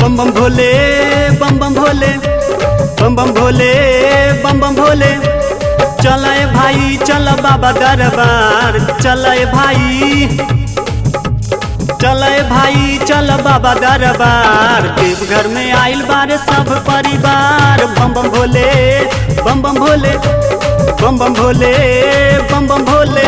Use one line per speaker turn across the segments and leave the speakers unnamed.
बम बम भोले बम बम भोले बम बम भोले बम बम भोले चल भाई चल बाबा दरबार चल भाई चल भाई चल बाबा दरबार देवघर में आइल बारे सब परिवार बम बम भोले बम बम भोले बम बम भोले बम बम भोले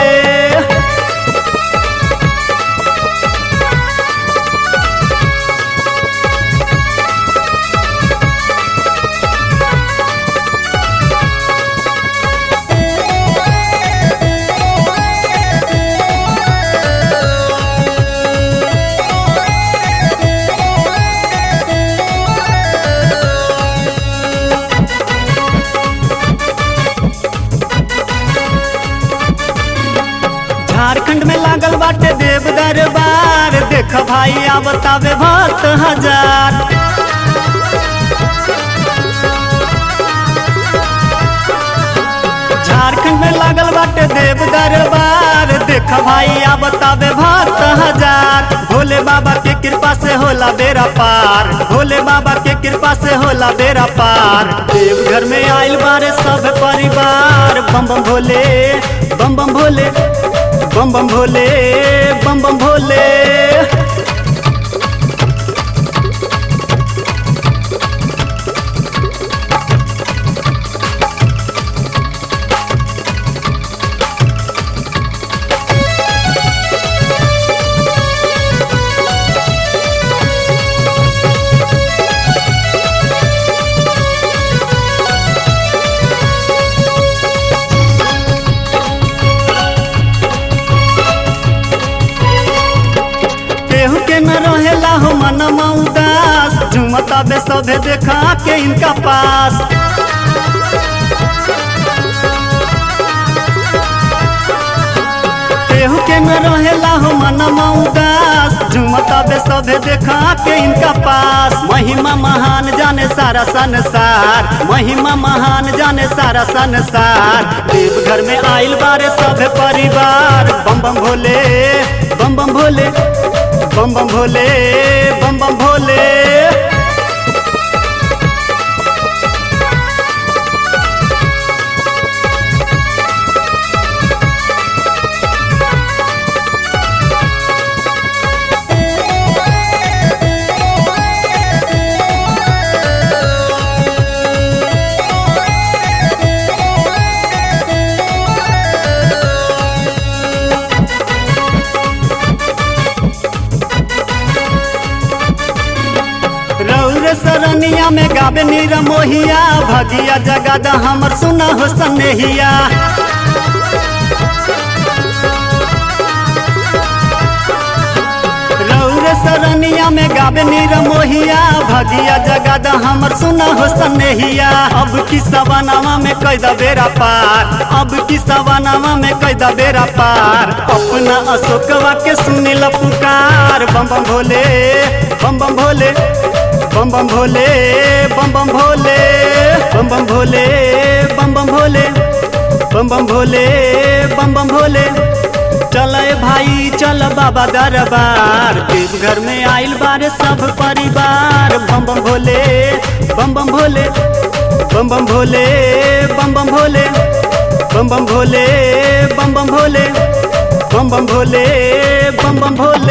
झारखंड में लागल बाटे देव दरबार देख भाई आवतावे भक्त हजार झारखंड में लागल बाटे देव दरबार देख भाई आवतावे भक्त हजार भोले बाबा के कृपा से होला बेरा पार भोले बाबा के कृपा से होला बेरा पार देवघर में आइल बारे सब परिवार बम बम भोले बम बम भोले बम बम भोले बम बम भोले केहू के न रहेला हो मनमा उदास झुमता बे सभे देखा के इनका पास केहू के न रहेला हो मनमा उदास झुमता बे सभे देखा के इनका पास महिमा महान जाने सारा संसार महिमा महान जाने सारा संसार देवघर में आइल बारे सब परिवार बम बम भोले बम बम भोले बम बम भोले बम बम भोले रौर सरनिया में गावे नीर मोहिया भगिया जगद हमर सुना हो सनेहिया रौर सरनिया में गावे नीर मोहिया भगिया जगद हमर सुना हो सनेहिया अब की सवनावा में कैदा बेरा पार अब की सवनावा में कैदा बेरा पार अपना अशोकवा के सुनिल पुकार बम बम भोले बम बम भोले बम बम भोले बम बम भोले बम बम भोले बम बम भोले बम बम भोले बम बम भोले चल भाई चल बाबा दरबार देवघर में आइल बारे सब परिवार बम बम भोले बम बम भोले बम बम भोले बम बम भोले बम बम भोले बम बम भोले बम बम भोले बम बम भोले